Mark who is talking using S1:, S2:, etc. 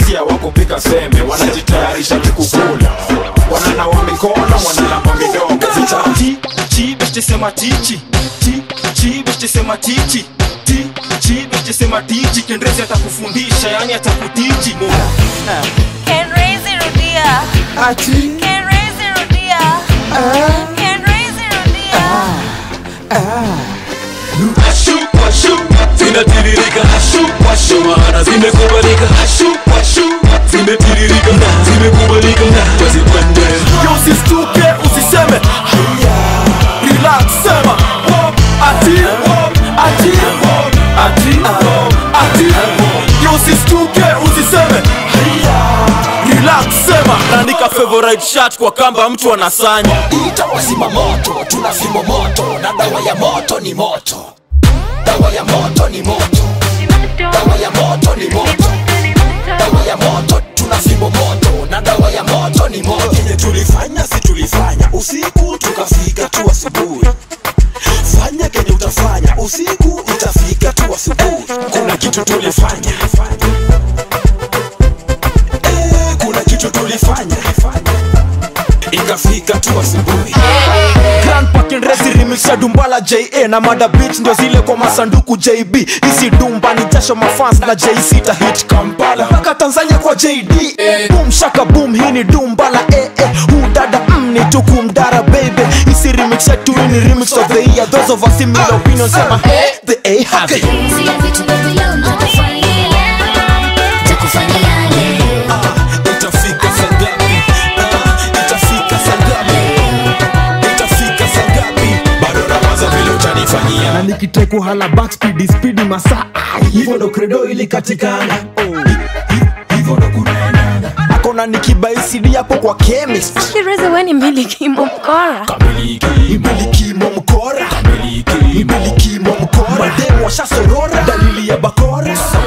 S1: nasikia wako pika sembe wanajitayarisha kukula wananawa mikono wanalamba midomo
S2: Ti, chi, beste sema tichi Ti, chi, beste sema tichi Ti, chi, beste sema tichi Kendrezi atakufundisha, yani atakutichi
S3: Kenrezi rudia.
S4: ati
S3: Kenrezi rudia. Kenrezi rudia.
S5: Ashu, washu, zinatiririka Ashu, washu, maana zimekubalika Ashu, washu, zimetiririka Zimekubalika, wazikwende
S2: Yo usistuke, usiseme Haya, relax, sema Wop, ati, wop, ati, wop, ati, wop, ati, wop. Yo usistuke, usiseme Haya, relax, sema Naandika favorite shirt kwa kamba mtu anasanya
S4: ita wazima moto tuna fimbo moto na dawa ya moto ni moto dawa ya moto ni moto dawa ya moto ni moto dawa ya moto tuna fimbo moto na dawa ya moto ni moto yenye tulifanya si tulifanya usiku tukafika tu asubuhi fanya kenye utafanya usiku itafika tu asubuhi kuna kitu tulifanya Eh, kuna kitu tulifanya ikafika tu asubuhi
S2: Grand Parking Resi remix ya Dumbala JA na Mada Beach ndio zile kwa masanduku JB isi Dumba ni jasho mafans na J ta hit Kampala mpaka Tanzania kwa JD boom shaka boom hii ni Dumbala eh eh hu dada mm, ni tukumdara baby isi remix ya tu ni remix of the year those of us similar opinions sema eh the A have it
S6: Hizi ya vitu baby leo nakufanyia Takufanyia leo
S4: itafika saa ngapi Ah, itafika saa ngapi itafika saa ngapi bado nawaza vile utanifanyia
S2: na nikiteku hala back speed speed masaa
S4: hivyo ndo credo ilikatikana hivyo ndo kunaendana
S2: akona nikibaisidi hapo kwa chemist
S3: Kireze we ni milikimo mkora.
S2: imilikimo mkora imilikimo mkora mademu washasorora dalili ya bakora